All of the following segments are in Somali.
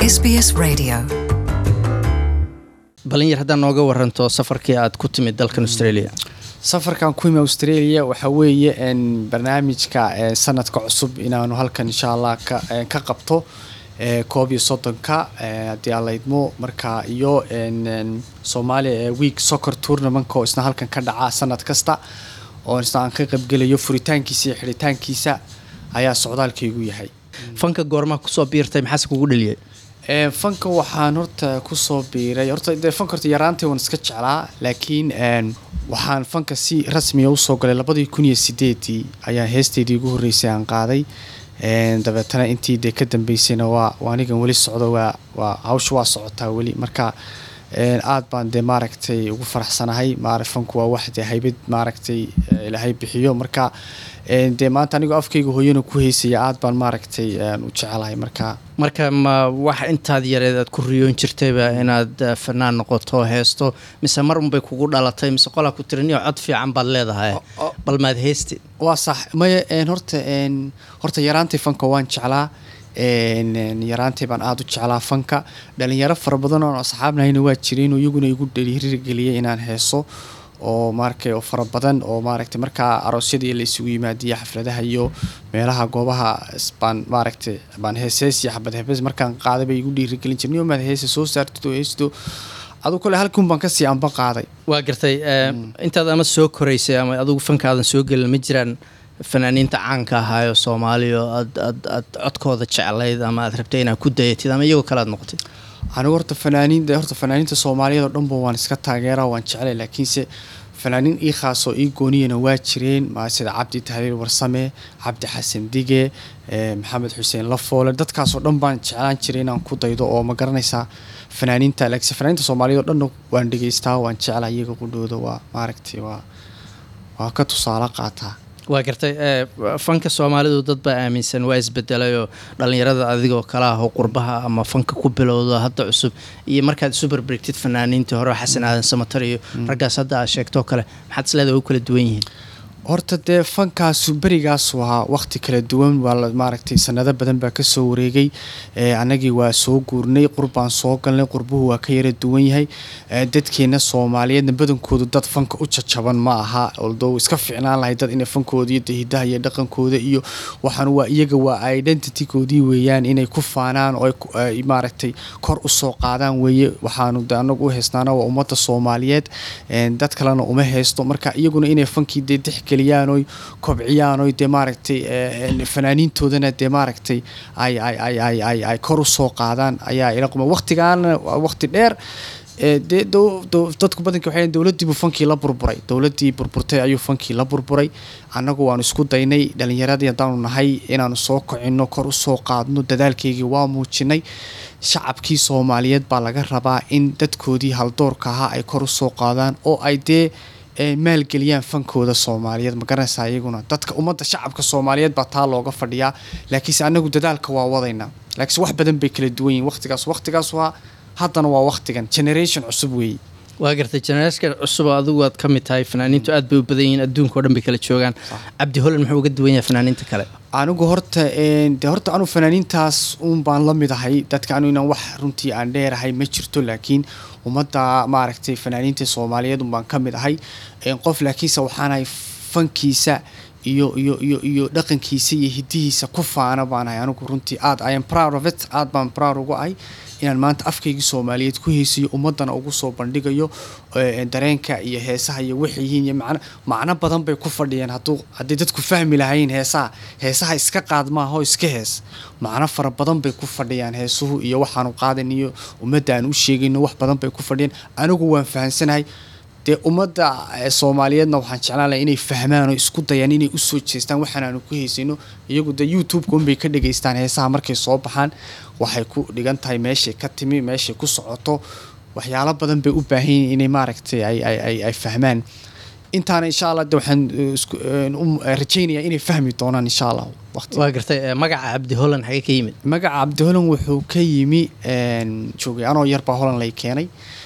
SBS Radio. balin yar haddaad nooga waranto safarkii aad ku timid dalkan australia safarkan ku imi australia waxaa weeye n barnaamijka eh, sanadka cusub inaanu halkan insha allah ka, eh, ka qabto eh, koob iyo soddonka eh, haddii aan la idmo marka iyo n n soomaaliya ee week soccer tournamentka oo isna halkan ka dhaca sanad kasta oo isna aan ka qaybgelayo furitaankiisa iyo xidhitaankiisa ayaa socdaalkaygu yahay fanka goormaa kusoo biirtay maxaase kugu dheliyay Ee, fanka waxaan horta kusoo biiray horta dee fanka horta yaraantay waan iska jeclaa laakiin een, waxaan fanka si rasmiya usoo galay labadii kun iyo sideedii ayaa heesteydii ugu horreysay aan qaaday Een, dabeetana intii dee ka dambeysayna waa waa anigan weli socdo waa waa hawsha waa socotaa weli marka een, aad baan dee maaragtay ugu faraxsanahay maara fanku waa wax dee haybad maaragtay eh, ilaahay bixiyo marka een, dee maanta anigoo afkayga hooyana ku heysaya aad baan maaragtay een, u jecelahay marka marka ma wax intaad yareed aad ku riyoon jirtayba inaad eh, fanaan noqoto heesto mise mar unbay kugu dhalatay mise qolaa ku tiriniyo cod fiican baad leedahay o- bal maad heesti waa sax maya een, horta een, horta yaraantay fanka waan jeclaa een, een, yaraantay baan aada u jeclaa fanka dhalinyaro fara badan oo asxaabnahayna waa jireen oo iyaguna igu dhiirigeliyay inaan heeso oo maaragtay oo fara badan oo maaragtay markaa aroosyadii la isugu yimaadiya xafladaha iyo meelaha goobaha is- baan maaragtay baan heesees iyo xabad hebees markaan qaaday bay igu dhiirigelin jireen maad heesa soo saartid oo heesto aduu kale halkuun baan kasii anba qaaday waa gartay eh, intaad ama soo koraysay ama adigu fankaadan soo gelin ma jiraan fanaaniinta caanka ahaayo soomaaliya oo aad aad aad codkooda jeclayd ama aad rabtay inaad ku dayatid ama iyagoo kale aad noqotid anigu horta fanaaniin de horta fanaaniinta soomaaliyeed oo dhanba waan iska taageeraa waan jeclay laakiinse fanaaniin ii khaasoo ii gooniyana waa jireen ma sida cabdi tahliil warsame cabdi xasan dige eh, maxamed xuseen lafoole dadkaasoo dhan baan jeclaan jiray inaan ku daydo oo ma garanaysaa fanaaniinta laakiinse fanaaniinta soomaaliyeed oo dhanna waan dhegeystaa waan jeclaa iyaga qudhooda waa maaragtay waa waa ka tusaale qaataa waa gartay eh, fanka soomaalidu dad baa aaminsan waa isbedelay oo dhallinyarada adigoo kale ah oo qurbaha ama fanka ku bilowdo hadda cusub iyo markaad isu barbarigtid fanaaniintii hore oo xasan aadan samatar iyo raggaas hadda aad sheegtoo kale maxaad isleedahay u kala duwan yihiin horta dee fankaasu berigaas waa waqti kala duwan waa la- maaragtay sanado badan baa kasoo wareegay ee, annagii waa soo guurnay qurbaan soo galnay qurbuhu waa ka yara duwan yahay ee, dadkeena soomaaliyeedna badankoodu dad fanka u jajaban ma aha oldow iska ficnaan lahay dad inay fankooda iyo hidaha iyo dhaqankooda iyo waxaan waa iyaga waa identitykoodii weeyaan inay ku faanaan oo ay ku- ay maaragtay kor usoo qaadaan weeye waxaanu de anagu u heysnaana waa ummadda soomaaliyeed een, dad kalena uma heysto marka iyaguna inay fankii dee dexgeliyaan oy kobciyaan oy dee maaragtay eh, een, fanaaniintoodana dee maaragtay ay ay ay ay ay ay kor usoo qaadaan ayaa ila quma waqtigaana waa waqti dheer ee, dee dow- dow- dadku badanka waxay leeyihin dowladdiibuu fankii la burburay dowladdii burburtay ayuu fankii la burburay annagu waanu isku daynay dhalinyaradii haddaanu nahay inaanu soo kocino kor usoo qaadno dadaalkeygii waa muujinay shacabkii soomaaliyeed baa laga rabaa in dadkoodii haldoorka ahaa ay kor usoo qaadaan oo ay dee ee, maalgeliyaan fankooda soomaaliyeed ma garanaysaa iyaguna dadka ummadda shacabka soomaaliyeed baa taa looga fadhiyaa laakiinse anagu dadaalka waa wadaynaa laakiinse wax badan bay kala duwan yihiin waqtigaas waqtigaas waa haddana waa waqtigan generation cusub weeye waa gartay jeneraashka cusub oo adigu aad ka mid tahay fanaaniintu aad bay u badan yihiin adduunka oo dhan bay kala joogaan cabdi holan muxuu uga duwan yahay fanaaniinta kale anigu horta een, de horta anu fanaaniintaas uun baan la mid ahay dadka anu inaan wax runtii aan dheerahay ma jirto laakiin ummadda maaragtay fanaaniinta soomaaliyeed un baan ka mid ahay een, qof laakiinse waxaanahay fankiisa iyo iyo iyo iyo dhaqankiisa iyo hidihiisa ku faana baan ahay anigu runtii aad I am proud of it aad baan proud uga ahay inaan maanta afkaygii soomaaliyeed ku heesayo ummadana ugu soo bandhigayo ee, dareenka iyo heesaha iyo waxay yihiin iyo macno macno badan bay ku fadhiyeen hadduu hadday dadku fahmi lahayn heesaha heesaha iska qaad maaha oo iska hees macno fara badan bay ku fadhiyaan heesuhu iyo waxaanu qaadan iyo ummadda aan u sheegayno wax badan bay ku fadhiyeen anigu waan fahansanahay dee ummadda eh, soomaaliyeedna waxaan jeclaan lahay inay fahmaan oo isku dayaan inay usoo jeestaan waxaan aanu ku heysayno iyagu dee youtube-ka unbay ka dhageystaan heesaha markay soo baxaan waxay ku dhigan tahay meeshay ka timi meeshay ku socoto waxyaalo badan bay u baahan yihiin inay maaragtay ay ay ay ay fahmaan intaana insha allah de waxaan eh, isku eh, u- eh, rajaynayaa inay fahmi doonaan insha allah waqti waa gartay eh, magaca cabdi holan xagee ka yimid magaca cabdiholan wuxuu ka yimi een, joogay anoo yarbaa holan lay keenay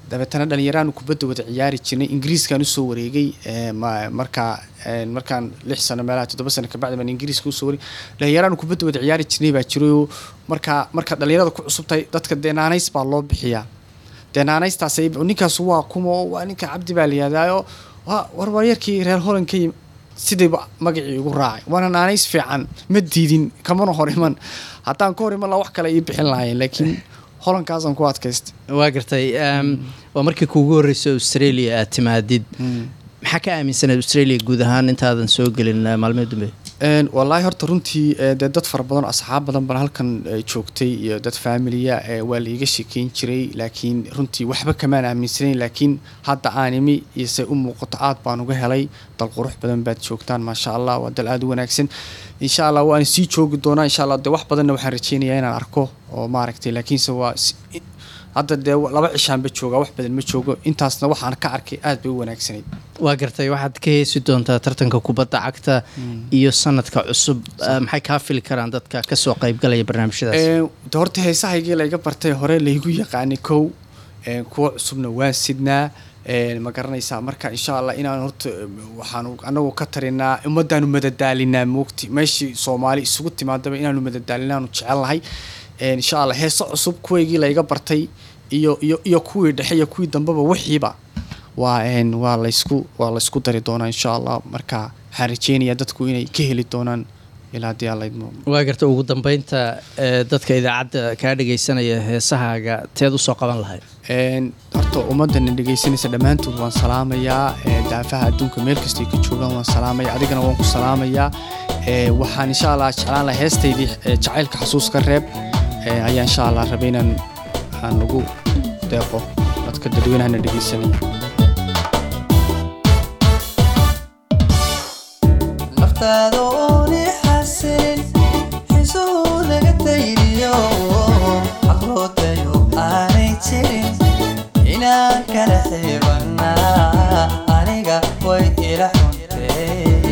dabeetana dhalinyaraan kubadda wada ciyaari jirnay ingiriiskaan usoo wareegay ee, ma- markaa ee, markaan lix sano meelaha toddoba sano kabacdi baan ingiriiska usoo wareegay dhalinyaraan kubadda wada ciyaari jirnay baa jirayoo markaa markaad dhalinyarada ku cusubtahay dadka deenaanays baa loo bixiyaa deenaanaystaas ninkaas waa kuma oo waa ninka cabdi baa layihahdayo war waryarkii reer holan ka yimi sidayba magacii igu raacay waana naanays fiican ma diidin kamana hor iman haddaan ka hor iman la wax kale ii bixin lahayen laakiin holankaasaan ku adkaystay waa gartay em, waa markii kuugu horreysay australia aad timaadid maxaa ka aaminsanayd australia guud ahaan intaadan soo gelin eh, maalmihii dambe Een, wallaahi horta runtii ee, dee dad fara badan oo asxaab badan baan halkan ee, joogtay iyo dad faamiliya ee, waa la iga sheekeyn jiray laakiin runtii waxba kamaan aaminsanayn laakiin hadda aan imi iyo se u muuqato aad baan uga helay dal qurux badan baad joogtaan maasha allah waa dal aad u wanaagsan insha allah waan sii joogi doonaa insha allah dee wax badanna waxaan rajeynayaa inaan arko oo maaragtay laakiinse waa si- hadda dee laba cishaanba joogaa wax badan ma joogo intaasna waxaan ka arkay aad bay u wanaagsanayd waa gartay waxaad ka heesi doontaa tartanka kubadda cagta iyo sanadka cusub Eh, maxay kaa fili karaan dadka kasoo qaybgalaya barnaamijyadaas Ee, de horta heesahaygii layga bartay hore laygu yaqaanay kow ee, kuwa cusubna waan sidnaa ee, ma garanaysaa marka insha allah inaan horta ee, waxaanu anagu ka tarinaa ummadaanu madadaalinaa moogti meeshii soomaali isugu timaadaba inaanu madadaalinaanu jecelnahay Ee, insha allah heeso cusub kuwaygii layga bartay iyo iyo iyo kuwii dhexe iyo kuwii dambeba wixiiba waa een waa laysku waa laysku dari doonaa insha allah marka waxaan rajeynayaa dadku inay ka heli doonaan ilaa haddii alla idmo waa gartay ugu dambeynta eh, dadka idaacadda kaa dhagaysanaya heesahaaga teed usoo qaban lahayd Een, horta ummadana dhegaysanaysa dhammaantood waan salaamayaa ee, daafaha adduunka meel kastay ka joogaan waan salaamaya adigana waan ku salaamayaa Ee, waxaan insha allah jeclaan lahaa heestaydii ee, jacaylka xasuuska reeb ee, ayaa insha allah rabay inaan aan ugu deeqo dadka dadweynahana dhegaysanaya naftaada ooni xasilin xisuhu laga tayriyo caqloodayo aanay jirin inaan kala xiibannaa aniga way ila xuntee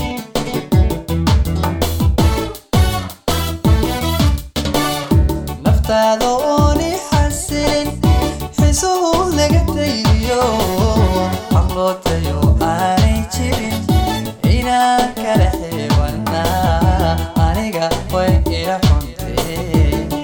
naftaada ooni xasilin xisuhu laga tayriyo caqloodayo aanay jirin inaan kala xiibannaa aniga way ila xuntee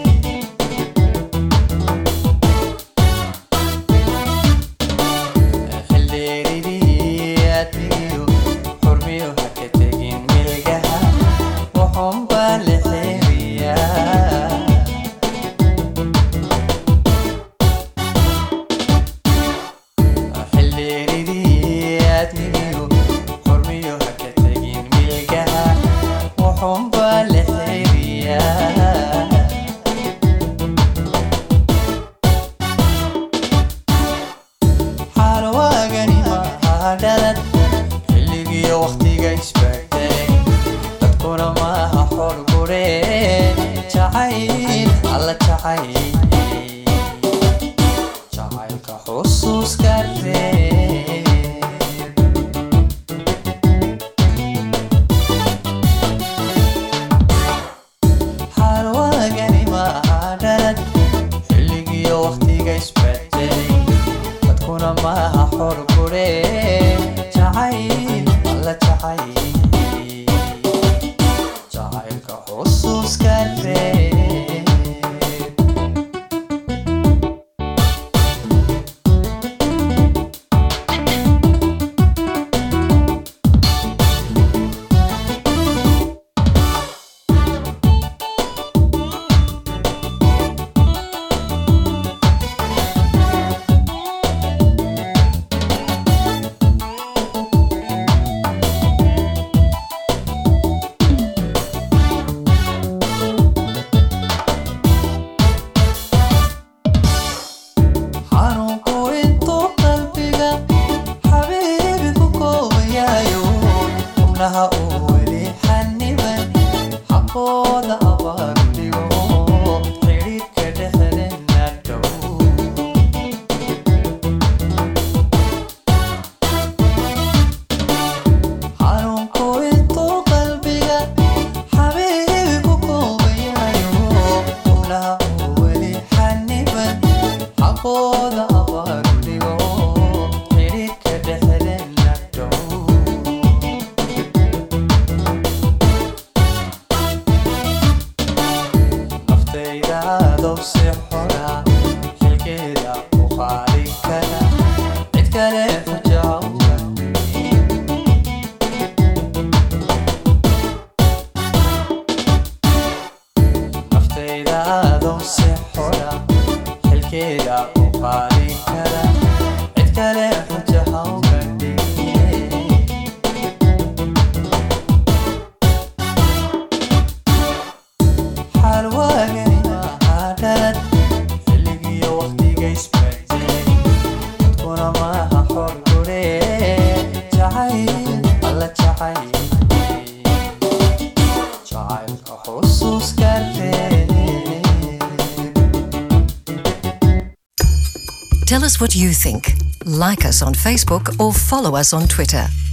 xildheeridii admigiyo xurmiyo ha ka tegin milgaha wuxuun baa la xeeriyaa xildheeridii admigiyo xurmiyo ha ka tegin milgaha wuxuun baa la xeeriyaa xaalwaagani maaha dhalad xilligiyo wakhtiga isbaagtay dadkuna maaha xor gure jacayl alla jacayl jacaylka xusuuska reeb xaalwaagani maaha dhalad xilligiyo wakhtiga isbaagtay dadkuna maaha xor gure jacayl alla jacayl jacaylka xusuuska reeb xanuunku intuu qalbiga xabiibi ku koobayaayo xubnaha uu weli xaniban xaqooda abaaru dhigo xidhiidhka dhexdeenna dhow xanuunku intuu qalbiga xabiibi ku koobayaayo xubnaha uu weli xaniban xaqooda abaaru si xora xilkeeda u qaadi kara cid kale xujaha u bandhigin naftayda adoo si xora xilkeeda u qaadi kara cid kale xujaha u bandhigin xaal waagani maaha dhalad xilligiyo waqtiga isbedelay dadkuna maaha xor gure jacayl alla jacayl jacaylka xusuus kartee Tell us what you think. Like us on Facebook or follow us on Twitter.